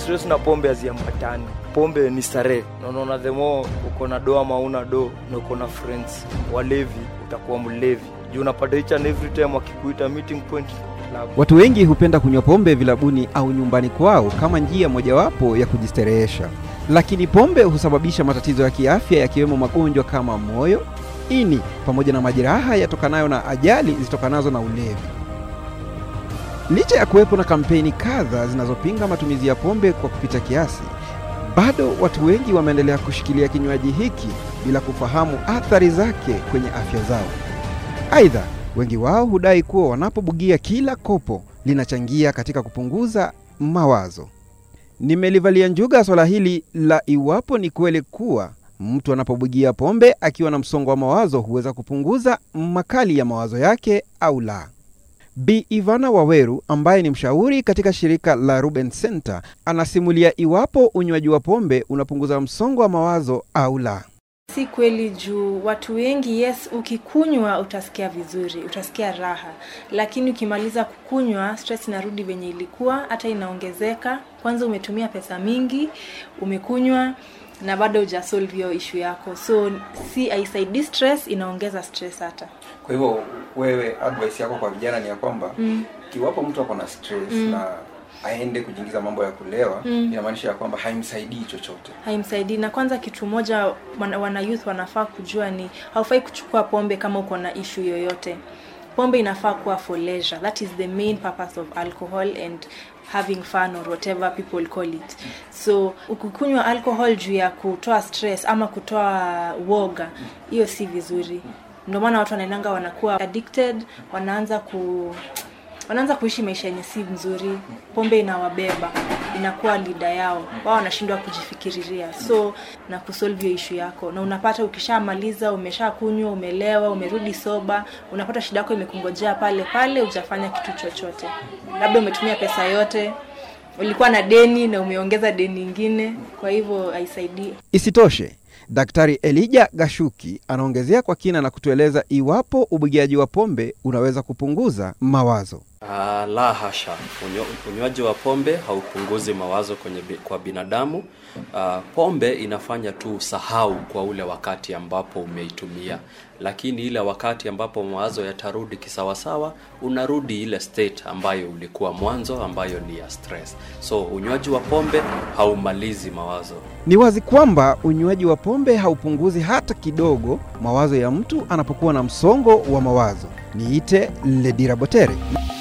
stress na pombe haziambatani pombe ni starehe na unaona the more uko na do ama una do na uko na friends walevi utakuwa mlevi juu unapata each and every time wakikuita meeting point club Watu wengi hupenda kunywa pombe vilabuni au nyumbani kwao kama njia mojawapo ya kujisterehesha, lakini pombe husababisha matatizo ya kiafya yakiwemo magonjwa kama moyo, ini pamoja na majeraha yatokanayo na ajali zitokanazo na ulevi. Licha ya kuwepo na kampeni kadha zinazopinga matumizi ya pombe kwa kupita kiasi, bado watu wengi wameendelea kushikilia kinywaji hiki bila kufahamu athari zake kwenye afya zao. Aidha, wengi wao hudai kuwa wanapobugia kila kopo linachangia katika kupunguza mawazo. Nimelivalia njuga swala hili la iwapo ni kweli kuwa mtu anapobugia pombe akiwa na msongo wa mawazo huweza kupunguza makali ya mawazo yake au la. Bi Ivana Waweru ambaye ni mshauri katika shirika la Ruben Center anasimulia iwapo unywaji wa pombe unapunguza msongo wa mawazo au la. Si kweli juu watu wengi, yes, ukikunywa utasikia vizuri, utasikia raha, lakini ukimaliza kukunywa stress inarudi venye ilikuwa, hata inaongezeka. Kwanza umetumia pesa mingi, umekunywa na bado hujasolve hiyo issue yako, so si haisaidii stress, inaongeza stress hata. Kwa hivyo wewe, advice yako kwa vijana ni ya kwamba Mm. kiwapo mtu ako na stress Mm. na aende kujiingiza mambo ya kulewa Mm. inamaanisha ya kwamba haimsaidii chochote. haimsaidii na kwanza kitu moja wana, wana youth wanafaa kujua ni haufai kuchukua pombe kama uko na issue yoyote pombe inafaa kuwa for leisure that is the main purpose of alcohol and having fun or whatever people call it so ukikunywa alcohol juu ya kutoa stress ama kutoa woga hiyo si vizuri ndio maana watu wanaendanga wanakuwa addicted wanaanza ku wanaanza kuishi maisha yenye si mzuri pombe inawabeba inakuwa lida yao wao wanashindwa kujifikiriria so na kusolve hiyo ishu yako na unapata ukishamaliza umeshakunywa umelewa umerudi soba unapata shida yako imekungojea pale pale hujafanya kitu chochote labda umetumia pesa yote ulikuwa na deni na umeongeza deni ingine kwa hivyo haisaidii Isitoshe, Daktari Elija Gashuki anaongezea kwa kina na kutueleza iwapo ubugiaji wa pombe unaweza kupunguza mawazo. Ah, la hasha. Unyo, unywaji wa pombe haupunguzi mawazo kwenye bi, kwa binadamu. Ah, pombe inafanya tu usahau kwa ule wakati ambapo umeitumia, lakini ile wakati ambapo mawazo yatarudi kisawasawa, unarudi ile state ambayo ulikuwa mwanzo, ambayo ni ya stress. So unywaji wa pombe haumalizi mawazo. Ni wazi kwamba unywaji wa pombe haupunguzi hata kidogo mawazo ya mtu anapokuwa na msongo wa mawazo. Niite Ledira Botere.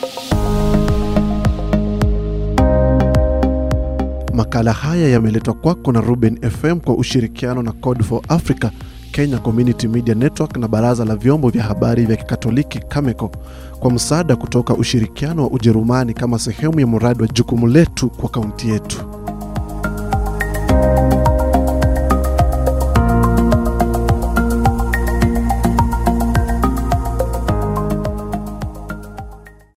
Makala haya yameletwa kwako na Ruben FM kwa ushirikiano na Code for Africa, Kenya Community Media Network na Baraza la Vyombo vya Habari vya Kikatoliki Cameco kwa msaada kutoka ushirikiano wa Ujerumani kama sehemu ya mradi wa jukumu letu kwa kaunti yetu.